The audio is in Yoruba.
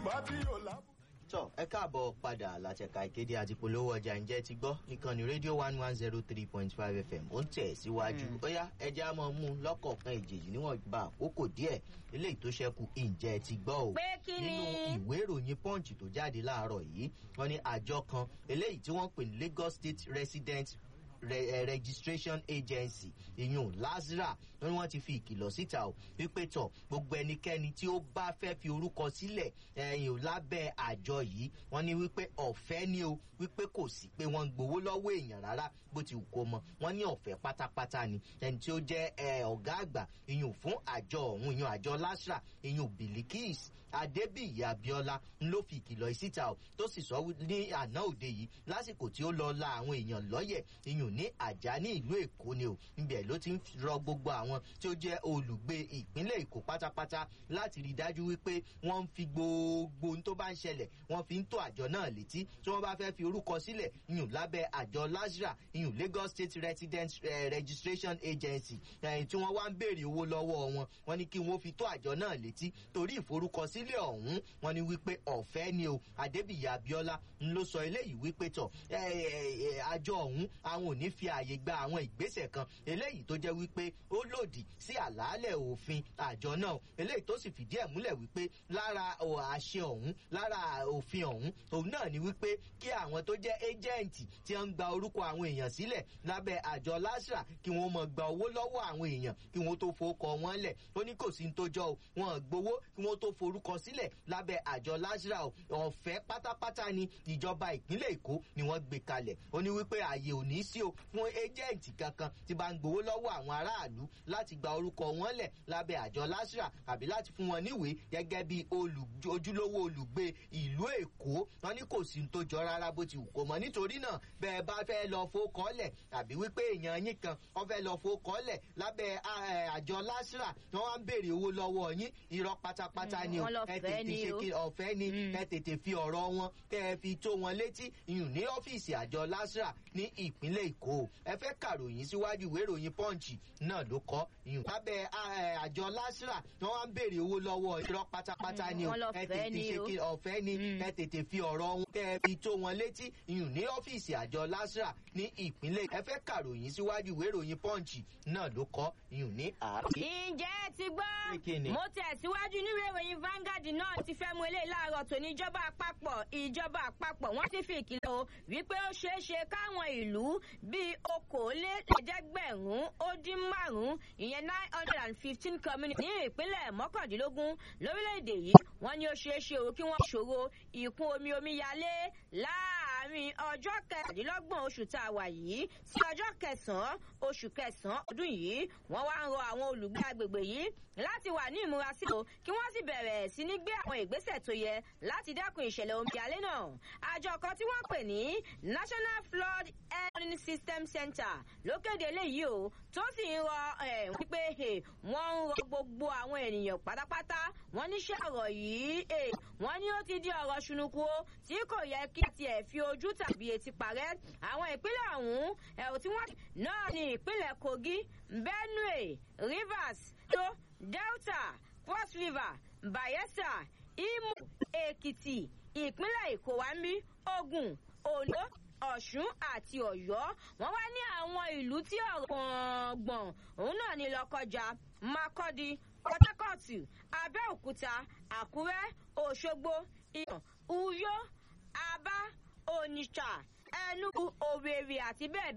yorùbá tí yóò lábù. tọ ẹ káàbọ̀ padà látẹ̀ka ìkéde àti polówó ọjà ǹjẹ́ ti gbọ́ ìkànnì rédíò one one zero three point five fm ó ń tẹ̀ síwájú bóyá ẹjẹ́ á máa mú un lọ́kọ̀ọ̀kan ìjèjì níwọ̀n gba àkókò díẹ̀ eléyìí tó ṣẹ́kù ǹjẹ́ ti gbọ́ o Pé kí ni? nínú ìwé ìròyìn punch tó jáde láàárọ̀ yìí wọ́n ní àjọ kan eléyìí tí wọ́n pè ní lagos state resident re, eh, registration agency ìyún lazara wọn ni wọn ti fi ìkìlọ̀ síta o wípé tọ̀ gbogbo ẹnikẹ́ni tí ó bá fẹ́ fi orúkọ sílẹ̀ ẹ̀yìn ò lábẹ́ àjọ yìí wọ́n ní wípé ọ̀fẹ́ ni o wípé kò sí pé wọ́n ń gbowó lọ́wọ́ èèyàn rárá bó ti wù kó mọ wọ́n ní ọ̀fẹ́ pátápátá ni ẹni tí ó jẹ́ ẹ, ọ̀gá àgbà ìyún fún àjọ ọ̀hún ìyún àjọ lasra ìyún bilikis adébíyì abiola ń ló fi ìkìlọ̀ yìí síta o tó sì sọ wí- ní àná òde yìí lásìkò tí ó lọ la àwọn èèyàn lọ́yẹ̀ ìyún ní àjà ní ìlú èkó ni o ibẹ̀ ló ti ń rọ gbogbo àwọn tí ó jẹ́ olùgbé ìpínlẹ̀ èkó pátápátá láti rí i dájú wípé wọ́n ń fi gbogbo ohun tó bá ń ṣẹlẹ̀ wọ́n fi ń tó àjọ náà létí tí wọ́n bá fẹ́ fi orúkọ sílẹ̀ ìyún lábẹ́ àjọ lasra ìyún lagos state resident eh, registration agency eh, tí wọ́n wá ń béèrè owó lọ́wọ́ wọn wọ́n ní kí wọ́n fi tó àjọ náà létí torí ìforúkọsílẹ̀ ọ̀hún wọ́n ní wípé ọ̀fẹ́ ni o adébíyì abiola ń ló sọ eléyìí wípé tọ̀ eh, eh, eh, àjọ ọ̀hún àwọn ò ní fi ààyè gba àwọn ìgbésẹ̀ kan eléyìí tó jẹ́ wípé ó lòdì sí àlàálẹ̀ òfin àjọ náà eléyìí tó sì fìdí ẹ̀ múlẹ̀ wípé lára ò, àṣẹ ọ̀hún lára òfin ọ̀hún òun náà ni wípé kí àwọn tó jẹ́ éjẹ́ǹtì tí wọ́n ń gba orúkọ àwọn èèyàn sílẹ̀ lábẹ́ àjọ lásìrà kí wọ́n mọ̀ gba owó lọ́wọ́ àwọn èèyàn kí wọ́n tó forúkọ wọn lẹ̀ ó ní kò sí ní tó jọ o wọn gbowó kí wọ́n tó forúkọ sílẹ̀ lábẹ́ àjọ lásìrà o ọ̀fẹ́ pátápátá ni ìjọba ìpínlẹ̀ èkó ni wọ́n gbé kalẹ̀ ó ní wípé ààyè ò ní sí o fún éjẹ́ǹtì kankan tí bá ń gbowó lọ́wọ́ àwọn aráàlú láti gba orúkọ wọn lẹ̀ lábẹ́ àjọ lásìrà àbí láti fún wọn níwèé gẹ́gẹ́ bí olù- ojúlówó olùgbé ìlú èkó wọn ní kò sí ní tó jọ rárá bó ti wù kó mọ nítorí náà bẹ́ẹ̀ bá fẹ́ lọ fowókọ́lẹ̀ àbí wípé èèyàn yín kan wọ́n fẹ́ lọ fowókọ́lẹ̀ lábẹ́ eh, àjọ lásìrà wọ́n wá ń béèrè owó lọ́wọ́ yín irọ́ pátápátá Mm, ni o wọ́n lọ ẹ fẹ́ tètè ni ṣe o. kí ọ̀fẹ́ ni Mm. ẹ tètè fi ọ̀rọ̀ wọn kẹ́ ẹ fi tó wọn létí ìyún ní ọ́fíìsì àjọ lásìrà ní ìpínlẹ̀ èkó ẹ fẹ́ kàròyìn síwájú ìwé ìròyìn pọ́ǹchì náà ló kọ́ ìyún lábẹ́ eh, àjọ lásìrà wọ́n wá ń béèrè owó lọ́wọ́ irọ́ pátápátá Mm, ni o wọ́n lọ ẹ fẹ́ tètè ni ṣe o. kí ọ̀fẹ́ ni Mm. ẹ tètè fi ọ̀rọ̀ wọn kẹ́ ẹ fi tó wọn létí ìyún ní ọ́fíìsì àjọ lásìrà ní ìpínlẹ̀ ẹ fẹ́ kàròyìn síwájú ìwé ìròyìn pọ́ǹchì náà ló kọ́ ìyún ní àárọ̀. ǹjẹ́ ẹ ti gbọ́ Pé kí ni? mo tẹ̀síwájú nínú ìròyìn Vanguard náà ti fẹ́ mú eléyìí láàárọ̀ tó ní ìjọba àpapọ̀ ìjọba àpapọ̀ wọ́n ti fi ìkìlọ̀ o wípé ó ṣeé ṣe káwọn ìlú bíi okòólélẹ́ẹ̀ẹ́dẹ́gbẹ̀rún ó dín márùn-ún ìyẹn nine hundred and fifteen community ní ìpínlẹ̀ mọ́kàndínlógún lórílẹ̀‐èdè yìí wọ́n ní ó ṣeé ṣe o kí wọ́n ṣòro ìkún omi omíyalé láàárín ọjọ́ kẹrìndínlọ́gbọ̀n oṣù tá a wà yìí sí ọjọ́ kẹsàn-án oṣù kẹsàn-án ọdún yìí wọ́n wá ń rọ àwọn olùgbé agbègbè yìí láti wà ní ìmúrasílò kí wọ́n sì bẹ̀rẹ̀ sí ní gbé àwọn ìgbésẹ̀ tó yẹ láti dẹ́kun ìṣẹ̀lẹ̀ omíyalé náà. àjọ kan tí wọ́n pè ní National Flood Warning System Center ló kéde eléyìí o tó sì ń rọ ẹ̀ wípé eh, wọ́n ń rọ gbogbo àwọn ènìyàn pátápátá wọ́n níṣẹ́ ọ̀rọ̀ yìí eh, wọ́n ní ó ti di ọ̀rọ̀ ṣùnùkú o tí kò yẹ kí a tiẹ̀ fi ojú tàbí etí parẹ́ àwọn ìpínlẹ̀ ọ̀hún ẹ̀rù tí wọ́n náà ní ìpínlẹ̀ Kogi Benue Rivers tó Delta Cross River Bayelsa Imo Èkìtì ìpínlẹ̀ Èkó wa ń bí Ògùn Oǹdó Ọ̀ṣun àti Ọ̀yọ́ wọ́n wá ní àwọn ìlú tí ọ̀rọ̀ gbọ̀ngbọ̀n òun náà ní Lọ́kọjà Makurdi Port Harcourt Abẹ́òkúta Àkúrẹ́ Òṣogbo Ìyàn Uyo Aba Onitsha Enugu Owerri àti bẹ́ẹ̀